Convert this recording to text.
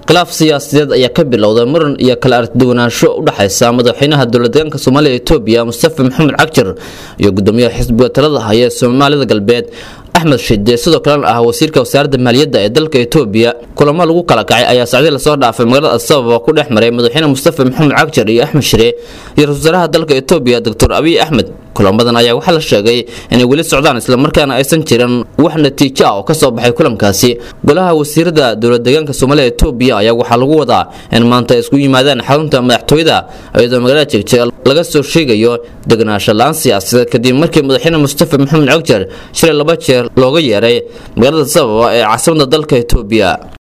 khilaaf siyaasadeed ayaa ka bilowday muran iyo kala arduwanaansho u dhexaysa madaxweynaha dowladdeegaanka soomaaliya etoobiya mustafa maxamed cagjar iyo gudoomiyaha xisbiga talada haya ee soomaalida galbeed axmed shide sidoo kalena ah wasiirka wasaaradda maaliyadda ee dalka etoobiya kulamo lagu kala kacay ayaa sacdii lasoo dhaafay magaalada asababa ku dhex maray madaxweyne mustafa maxamed cagjar iyo axmed shire iyo ra-isul wasaaraha dalka etoobiya doctor abiy axmed kulamadan ayaa waxaa la sheegay inay weli socdaan islamarkaana aysan jirin wax natiijo ah oo kasoo baxay kulankaasi golaha wasiirada dowladdeegaanka soomaaliya etoobiya ayaa waxaa lagu wadaa in maanta ay isku yimaadaan xarunta madaxtooyada iyadoo magaalada jegjega laga soo sheegayo deganaansho la-aan siyaasadeed kadib markii madaxweyne mustafa maxamed cagjar shilay laba jeer looga yeeray magaalada sababa ee caasimada dalka etoobiya